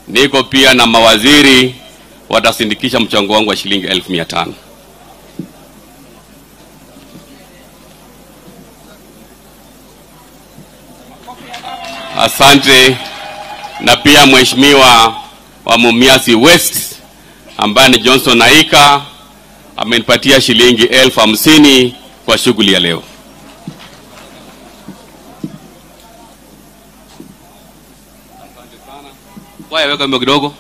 niko pia na mawaziri watasindikisha mchango wangu wa shilingi elfu mia tano. Asante. Na pia mheshimiwa wa Mumias West ambaye ni Johnson Aika amenipatia shilingi elfu hamsini kwa shughuli ya leo. Waya weka mbio kidogo.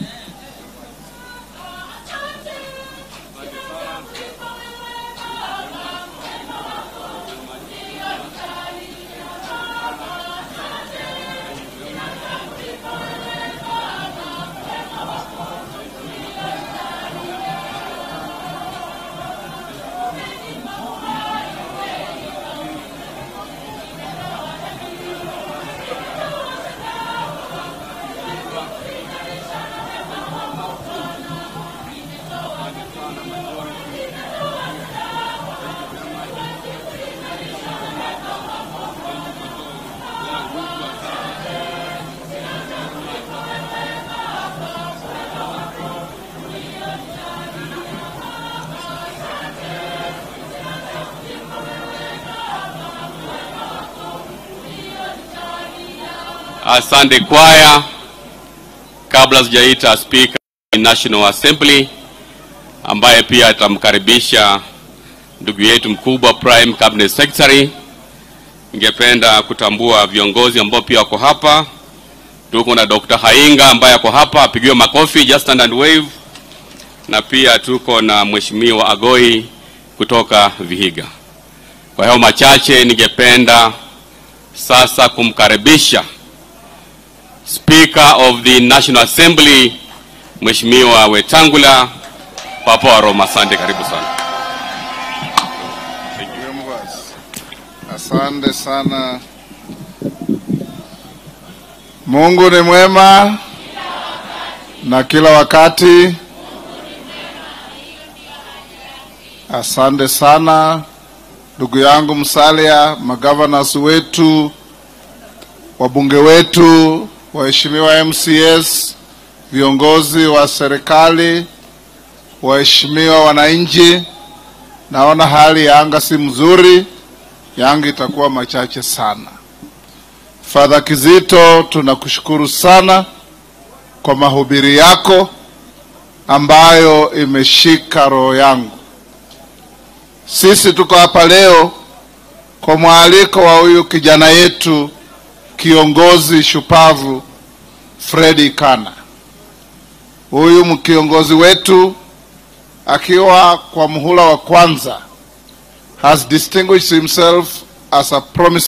Asante kwaya. Kabla sijaita speaker wa National Assembly ambaye pia atamkaribisha ndugu yetu mkubwa Prime Cabinet Secretary, ningependa kutambua viongozi ambao pia wako hapa. Tuko na Dr. Hainga ambaye ako hapa, apigiwe makofi, just stand and wave. Na pia tuko na Mheshimiwa Agoi kutoka Vihiga. Kwa hiyo machache, ningependa sasa kumkaribisha Speaker of the National Assembly Mheshimiwa Wetangula Papa wa Roma. Asante, karibu sana. Asante sana. Mungu ni mwema na kila wakati. Asante sana ndugu yangu Musalia, magavanas wetu, wabunge wetu, waheshimiwa MCS, viongozi wa serikali, waheshimiwa wananchi. Naona hali ya anga si mzuri, yangu itakuwa machache sana. Fadha Kizito, tunakushukuru sana kwa mahubiri yako ambayo imeshika roho yangu. Sisi tuko hapa leo kwa mwaliko wa huyu kijana yetu kiongozi shupavu Fredi Kana. Huyu kiongozi wetu akiwa kwa muhula wa kwanza has distinguished himself as a promising